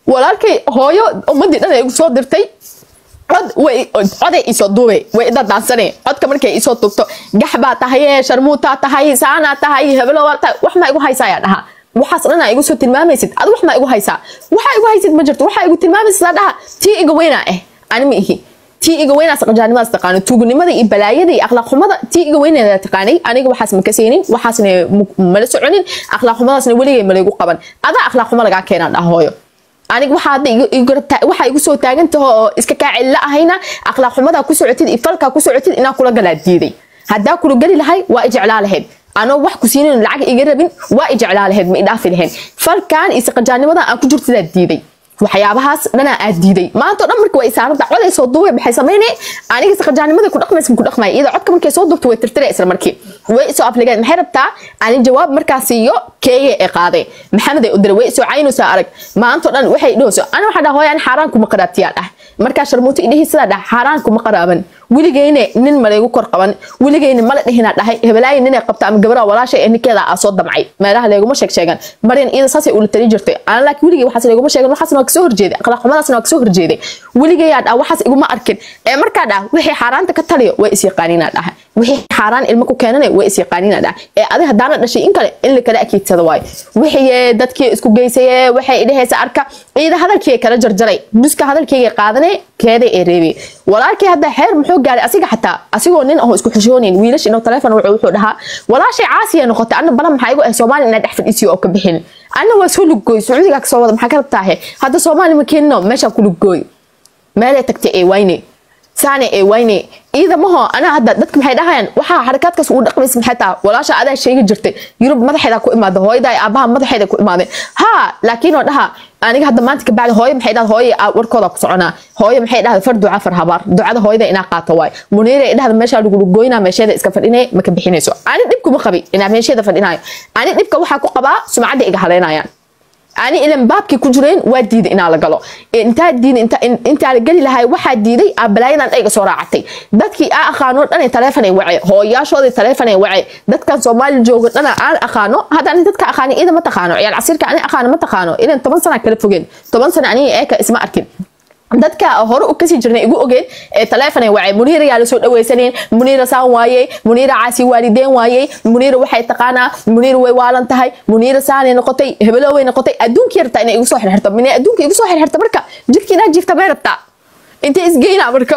walaalkay hooyo ummadii dhan ay igu soo dirtay cod way coday isoo duube way ida daansane codka markay isoo tugto gax baa tahay sharmuutaa tahay saanaa tahay hebelo waa tahay wax maa igu haysaa ayaa dhaha waxaas dhan aa igu soo tilmaamaysid ad wax maa igu haysaa waxaa igu haysid ma jirto waxaa igu tilmaamaysid aa dhaha tii iga weynaa ah ani ma ihi tii iga weynaas qajaanimadas taqaano tuugnimada iyo balaayada iyo akhlaaq xumada tii iga weyneeda taqaanay aniga waxaas ma kasaynin waxaasna mala soconin akhlaaq xumadaasna weligay malaygu qaban adaa akhlaaq xumo lagaa keenaa dhaha hooyo aniga waxaa hadda waxaa igu soo taagan taho oo iska kaa celila ahayna akhlaaq xumadaa ku socotid iyo falkaa ku socotid inaa kula galaa diiday haddaa kula geli lahay waa ijeclaa lahayd anoo wax ku siinin lacag iga rabin waa ijeclaa lahayd ma idhaafi lahayn falkan iyo saqajaanimadan aan ku jirtidaa diiday waxyaabahaas dhanaa aad diiday maanta o dhan marka waa isaarada coday soo duubay maxay samaynay aniga saqajaanimada ku dhaqmaysa ku dhaqmaya iyada codka markay soo duubto way tirtira isla markii way isoo afligeen maxay rabtaa ani jawaab markaas iyo keeye ee qaaday maxamed ay u diray way isoo caynaysaa arag maanta o dhan waxay dhahayso ani waxaa dhaha hooy ani xaaraan kuma qaraabtiyaa dhah markaa sharmuuto idhihi sidaa dhah xaaraan kuma qaraaban weligeyne nin malaygu kor qaban weligeyne mala dhihinaa dhahay hebelaayi ninay qabta ama gabadha walaasha ee ninkeeda aa soo damcay meelaha leeguma sheeg sheegan maryan iyada saasay ula tali jirtay ana laakiin weligey waxaas leeguma sheegan waxaasna waa kasoo horjeeday akhlaaq xumadaasna waa kasoo horjeeday weligeyaa dhah waxaas iguma arkin ee markaa dhah wixii xaaraanta ka taliyo way isyaqaaniinaa dhaha wixii xaaraan ilmo ku keenana way isyaqaaniinaa dhah ee adi haddaana dhashay in kale in la kala akiidsada waayo wixii dadkii isku geysaye waxay idhahaysa arka ciida hadalkii kala jarjaray nuska hadalkeyga qaadane keeday ee reebay walaalkii hadda xeer muxuu gaaray asiga xataa asigoo nin aho isku xishoonayn wiilash inuu telefoon wuxuu wuxuu dhahaa walaashay caasiya noqotay anna balan maxaa igu ah soomaali inaa dhex fadhiisiyo oo ka bixin anna waa soo luggooy sacuudigaa kasoo wada maxaa ka rabtaahe hadda soomaali ma keenino meeshaa ku luggooy meelay tagtay ee wayne saane ee wayne iyada maho anaa hadda dadka maxay dhahayaan waxaa xarakaadkaas ugu dhaqmaysa maxay taha walaasha adaa sheegi jirtay yurub madaxeeda ku imaada hooyada aabaha madaxeeda ku imaadeen ha laakiin oo dhaha aniga hadda maanta ka bacdi hooyo maxay dhahda hooyo warkooda ku soconaa hooyo maxay dhahda far duca far habaar ducada hooyada inaa qaato waay muniira ay dhahda meeshaa lagu goynaa meesheeda iska fadhinay ma ka bixinayso ani dhibka ma qabi inaa meesheeda fadhinayo ani dhibka waxaa ku qabaa sumcadda iga haleynayaan ani ilan baabkii ku jireen waa diiday inaa la galo intaa diiday intaa la geli lahay waxaa diiday abalaayadan dhayga soo raacatay dadkii aa aqaano dhan taleefon ay wace hooyaashoodii taleefon ay wace dadkan soomaali jooga dhana aan aqaano hadda ani dadka aqaani ida ma taqaano ciyaal casiirka ani aqaano ma taqaano ilan toban sana kala fogeen toban sana aniga eeka isma arkin dadka hore u kasii jirnay igu ogeen ee taleefon ay wacay muniira yaa lasoo dhawaysaneen muniira saan waayey muniira caasi waalideen waayey muniira waxay taqaanaa muniira way waalan tahay muniira saanay noqotay hebelo way noqotay adduunkii rabtaa inay igu soo xirxirto minay adduunka igu soo xirxirto marka jidkii inaa jiifta may rabtaa intay isgeynaa marka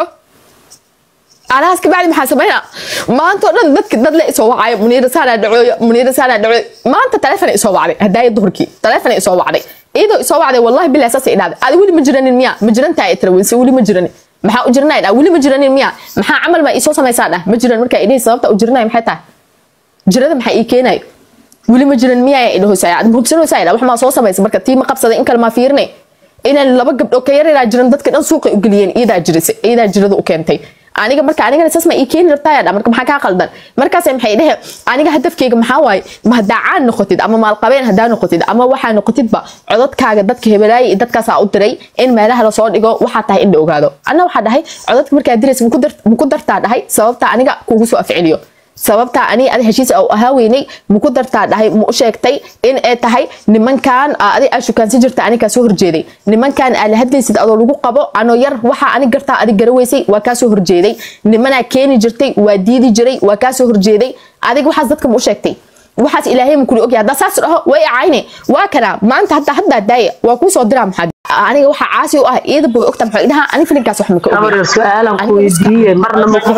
alahaas kabacdi maxaa sameynaa maanta oo dhan dadka dad le isoo wacayo muniira saanaa dhacooyo muniira saanaa dhacooyo maanta taleefon ay isoo wacday hadaaya duhurkii taleefon ay isoo wacday iyadoo isoo wacday wallahi bilahi saas ay dhahday adi weli ma jiranin miya ma jirantaa ay tira welse weli ma jiranin maxaa u jiranay dhaa weli ma jiranin miya maxaa camal ma iisoo samaysaa dhah ma jiran markaa idhihi sababta u jiranay maxay tahay jirada maxaa ii keenayo weli ma jiran miya ay dhahosaa ad muhubsanaysaa dhaa wax maa soo samaysa marka tii ma qabsaday in kale maa fiirinay inaan laba gabdho ka yareeraa jiran dadka dhan suuqay u geliyeen iyadaa jirisa iyadaa jirada u keentay aniga marka anigana saas ma ii keeni rabtaa dha marka maxaa kaa qaldan markaas maxay dhehe aniga hadafkeyga maxaa waaye ma haddaa caan noqotid ama maalqabeen haddaa noqotid ama waxaa noqotidba codadkaaga dadka hebelaaya iyo dadkaasaa u diray in meelaha lasoo dhigo waxaa tahay in la ogaado anna waxaa dhahay codadka markaa diraysa maku dartaa dhahay sababta aniga kugu soo afceliyo sababtaa ani adi heshiis u ahaa weynay maku dartaa dhahay ma u sheegtay in ay tahay nimankan adi aa shukaansi jirta anigaa soo horjeeday nimankan aa la hadlaysid adoo lagu qabo anoo yar waxaa ani gartaa adi garaweysay waa kaa soo horjeeday nimanaa keeni jirtay waa diidi jiray waa kaa soo horjeeday adig waxaas dadka ma u sheegtay waxaas ilaahay ma kuli ogyahay haddaa saas dhaho way acayne waa kana maanta hadda haddaa daaya waa kuu soo diraa maxaa aniga waxaa caasi u ah iyada boga ogta maxaa dhahaa ani filinkaas wax maka amar su-aalan ku weydiiye marna ma ku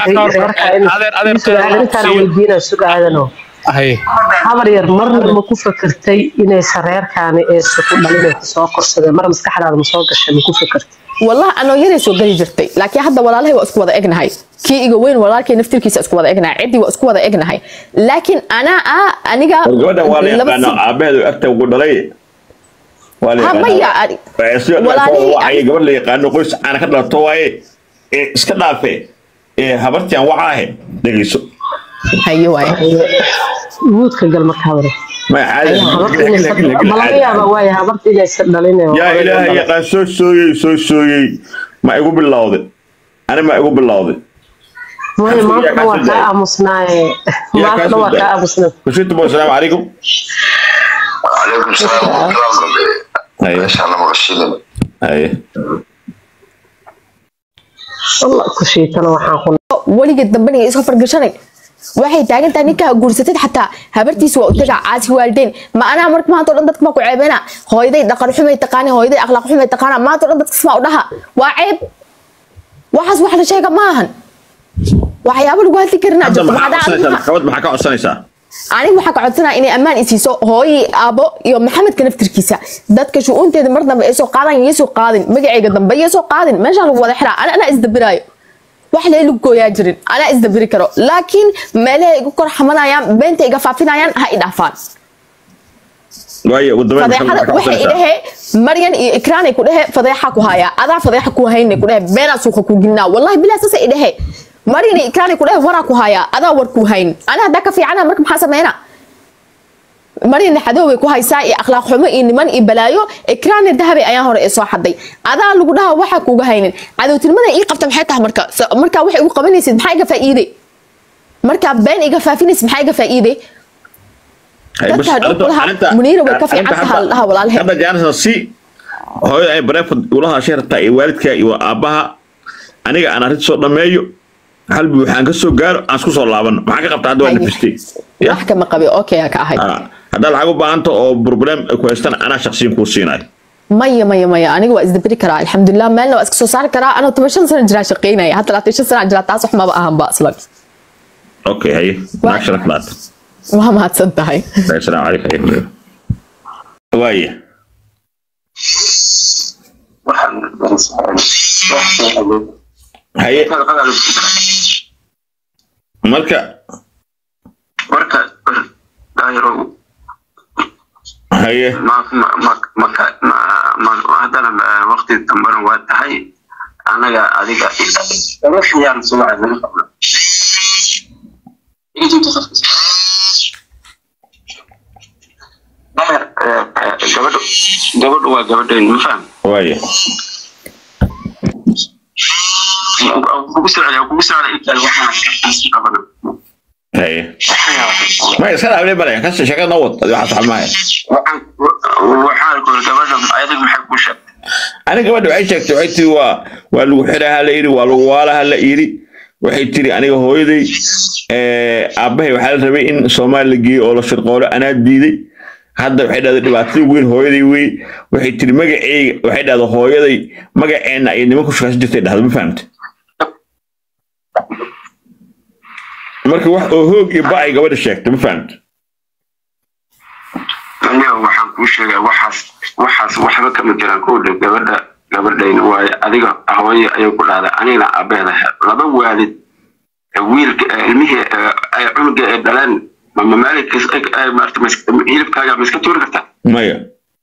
su-aalintaan weydiina sugaadano habar yar marna ma ku fakertay inaysa reerkaani eesa ku dhalin soo korsadeen mar maskaxdaada ma soo gashay ma ku fakertay والله أنا يري سو قلي جرتي لكن هذا والله هو أسكو وضع إجنا هاي كي إيجا وين والله كي نفتر كيس أسكو وضع إجنا عدي وأسكو وضع إجنا هاي لكن أنا آه أنا جا gabadha waa la yaqaanaa aabaheedu agta ugu dhalay waa la ها ميا yaqaanaa wacay gabadh la yaqaano qoys caana ka dhalato waaye ee iska dhaafe ee habartian waxa ahe dhegeyso هاي واي wuudka gal marka habare ma caadi ma laga yaaba waaya habarta inaysa dhalin yaa ilaahay yaqaan soo sooyey soo sooyey ma igu bilowday ani ma igu bilowday maya maanta waa kaa aamusnaaye maanta waa kaa aamusnaa kushita bo asalaamu calaykum وعليكم السلام ورحمة الله وبركاته haye meeshaan lama qashilin haye walla ku shiitana waxaan ku weligeed dambena isoo fargashanay waxay taagan tahay ninkaa guursatid xataa habartiisa waa u tagaa caasi waaldeen ma anaa marka maanta o dhan dadka maa ku ceebena hooyaday dhaqan xumay taqaani hooyaday akhlaaq xumay taqaana maanta o dhan dadka smaa u dhaha waa ceeb waxaas wax la sheega ma ahan waxyaabo lagu hadli karinaa hadda jirto maxaa Maxaa codsanaysaa dhacay? maxkamad maxaa ka codsanaysaa aniga waxaa ka codsanaya inay ammaan isiiso hooyii aabo iyo maxamedka naftirkiisa dadka shu-uunteeda mar dambe ay soo qaadan iyo soo qaadin magacayga dambe iyo soo qaadin meeshaan lagu wada xiraa ana anaa isdabiraayo wax lee lagu gooyaa jirin anaa isdabiri karo laakiin meelaha igu kor xamanayaan beenta iga faafinayaan ha i dhaafaan waayo ugu dambeyn maxkamad fadeexada maxaa ka waxay codsanaysaa idhahe maryan iyo ikraanay ku dhehe fadeexa ku hayaa adaa fadeexa ku hayne ku dhehe beenaa suuqa ku gelinaa wallahi bilaa saasa idhahe maryan iyo ikraanay ku dhehe waraa ku hayaa adaa war ku hayn ana haddaa ka fiicana marka maxaa sameynaa maryan xadoobay ku haysaa iyo akhlaaq xumo iyo niman iyo balaayo ikraanna dahabay ayaan hore ee soo xaday adaa lagu dhaha waxaa kuuga haynin cadowtinimada ii qabta maxay tahay marka So- markaa waxay igu qabanaysid maxaa iga faa'iide markaa been iga faafinaysid maxaa iga faa'iide Haye, dadka bas, hadhow arrinta- kulaha arrinta- Muniira way ka arrinta fiican tahay hadda- haldhaha walaalhe. hadda jaanisa si hooyo ay bareefad ula hadashay rabtaa iyo waalidka iyo aabbaha aniga aan arrinta soo dhammeeyo halbi waxaan ka soo gaaro aan isku soo laabano maxaa ka qabta hadda waa Haye. nafistay ya wax kama qabi okay ka ahay Ah, haddaad lacag u baahanta oo problem ay ku haystaan anaa shaqsiyan kuu siinayo maya maya maya aniga waa isdabiri karaa alxamdulilah meelna waa iska soo saari karaa anoo toban shan sano jiraa shaqeynaya hadda labaatan shan sana jiraa taas wax maba ahanba aslan okay haye Waa- naag sharaf laata waa mahadsan tahay assalaamu calaykum haye waaya haye marka marka daahirow haye ma ma ma maka ma ma haddana eh, waqti dambana waa tahay anaga adiga ruuxyaan subaca laga qabna daahir eh, eh, gabadhu gabadhu waa gabadheen ma faham waaya kugu socda kugu socda intaan waxaan qabana haye ma iska dhaafle bale kasi shaqada noo wad adi waxaa saxmaya waxaan waxaan ku gabadha ayadig maxay ku sheegtay aniga gabadha waxay sheegtay waxay tiri waa waa lagu xiraa hala yidhi waa lagu waala hala yidhi waxay tiri aniga hooyaday eh, aabbahay waxaa la rabay in soomaali la geeyo oo la shirqoolo anaa diiday hadda waxay dhahday dhibaatada weyn hooyaday wey waxay tiri magaceyga waxay dhahday hooyaday magaceenna ay niman ku shaqaysan jirtay dhahda ma fahamta marka wax oo hoog iyo ba ay gabadha sheegtay ma fahamta aniga waxaan kuu sheegaa waxaas waxaas waxba kama jiraan kowdha gabadha gabadhayna waaye adiga hooye ayay ku dhahdaa anigana aabeeda laba waalid ee wiilka ee ilmihii ee ay cunuga ee dhaleen mama maalinkiis maarta hilibkaaga ma iska tuuri kartaa maya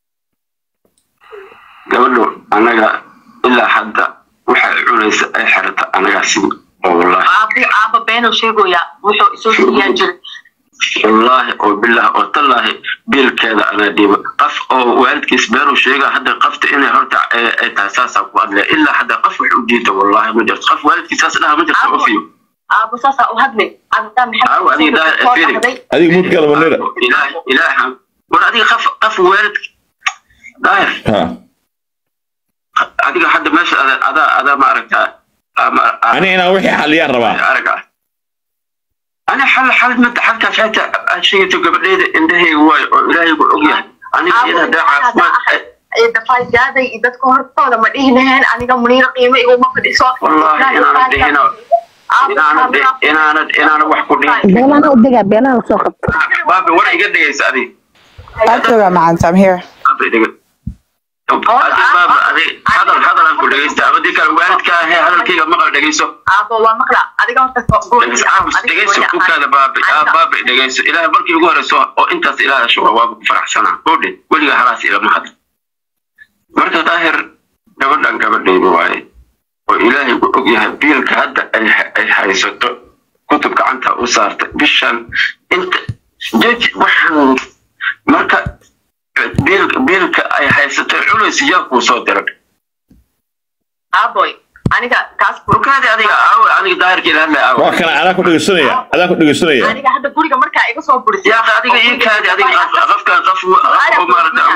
gabadhu anaga ilaa hadda waxay cunaysa ay xirata anagaa si oo wallaahi aabi aaba beenuu sheegoyaa wuxuu isoo siiyaan jiray wallaahi oo bilah oo tallaahi biilkeeda anaa dhiiba qof oo waalidkiis beeruu sheega hadda qofta inay horta ay ay tahay saasaa ku hadlaya ilaa hadda qof wax u diida wallaahi ma jirto qof waalidkiis saas dhaha ma jirto Aabo. ofiyo aabo saasaa u hadlay abdaa Aawo, adiga daa- maxamed fiiri. dhahday adiga mudgala manira ilaah ilaaha war adiga qof qof waalid daahir ha adiga hadda meesha ada- adaa adaa ma aragtaa ama ani inaan wixii xaliyaan rabaa arag ah ana xal xal mada xalkaas hata aad sheegato gabadheeda indhahayga waayo oo ilaahaygu ogyahay aniga iyada haddaa caafimaad dafaaydaaday iyo dadka hortooda ma dhihi laheen aniga muniiro qiimo iguma fadhiso Wallaahi inaanan dhihino inaanad inaanad inaanad wax ku dhihin beenaha u dega beenaha soo qabta baabi war iga dhegaysa adi I'll do it, man. I'm here. baabi dhiga adi baaba adi hadal hadal aan ku dhegaysta ama dii kale waalidka ahee hadalkayga maqal dhegayso aabo waa maqla adiga horta dhegayso caabus dhegayso kukaada baabi aa baabi dhegayso ilaahay markii ugu horeyso oo intaas ilaaha shuba waaba ku faraxsanaa oodhe weliga halaas ilama hadl marka daahir gabadhan gabadhayda waaye oo ilaahay ku og yahay biilka hadda ay ay haysato kutub gacanta u saartay bishan inta jeji waxaan marka biilka biilka ay haysato culays yaa kuu soo diray aaboy aniga taas rukaadi adiga aawo aniga daahirka ila hadlay aawo waa kana anaa ku dhegeysanaya adaa ku dhegeysanaya aniga hadda guriga markaa iga soo burisay yaa adiga ii kaadi adiga qof- qofkan qof qof oo maarata waalidkiis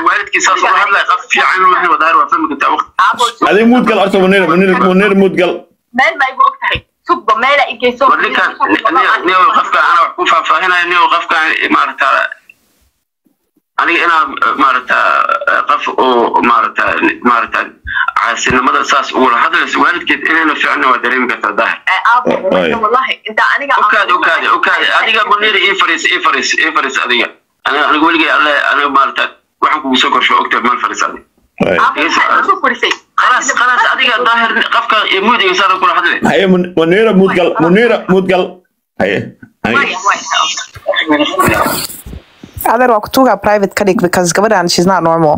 saas uga hadlaya qaf fiican maahay wadaahir waa fahmi kartaa waqti aabo adiga muudgal horta munir munir munir muudgal meel ma igu og tahay sugba meela igeyso war ninkan niyo qofka ana wax ku faahfaahinaya niyo qofka maarata aniga inaa maarata qof oo maarata maarata caasinimada saas ugula hadlayso waalidkeed inayna fiicna waa dareemi kartaa daahir aabo Waay. wallahi inta aniga okaadi okaadi okaadi adiga munir ii fariis ii fariis ii fariis adiga aniga aniga weligay alle aniga maarata waxaan kugu soo korsho ogtahay meel fariis adiga Waay. aabo furisay khalaas khalaas adiga daahir qofka muudiga saada kula hadlay haye Mun- munira muudgal munira muudgal haye haye waya waya Adeer waa kutuga private ka dhig because gabadhan she's not normal.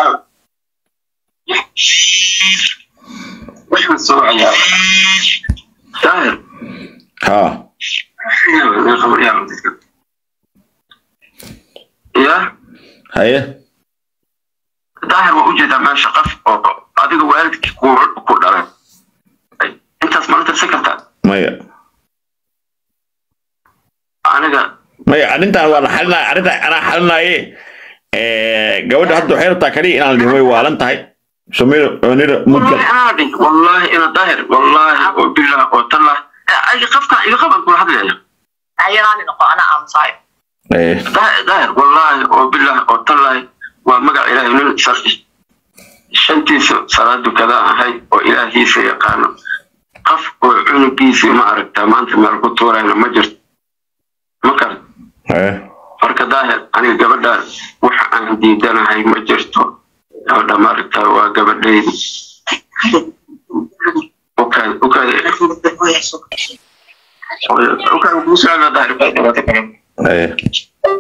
waxaan soo cayaa daahir ha ya haye daahir waa ujeedaa meesha qof oo adiga waalidkii ku ku dhalay intaas mala tirsan kartaa maya aniga maya arrintan waa la xalinaya arrintan anaa xalinaaye gabadha hadda waxay rabtaa kaliya inaan la dhihin way waalan tahay sumira munira muudgal wallahi anaa dhin wallahi ina daahir wallahi oo bilah oo tallah ay qofkan iga qaban kula hadlaya ayanaani noqo ana aamusayo haye daahir daahir wallahi oo bilah oo tallah waa magac ilaahay nin sharci shantiisa salaad dukadaan ahay oo ilaahiisa yaqaano qof oo cunugiisii ma aragtaa maanta meel ku tuurayna ma jirto ma karan haye marka daahir aniga gabadhaan waxa aan diidanahay ma jirto gabadha ma aragtaa waa gabadhaydi ukaad ukaad ukaad kugu socda daahir haye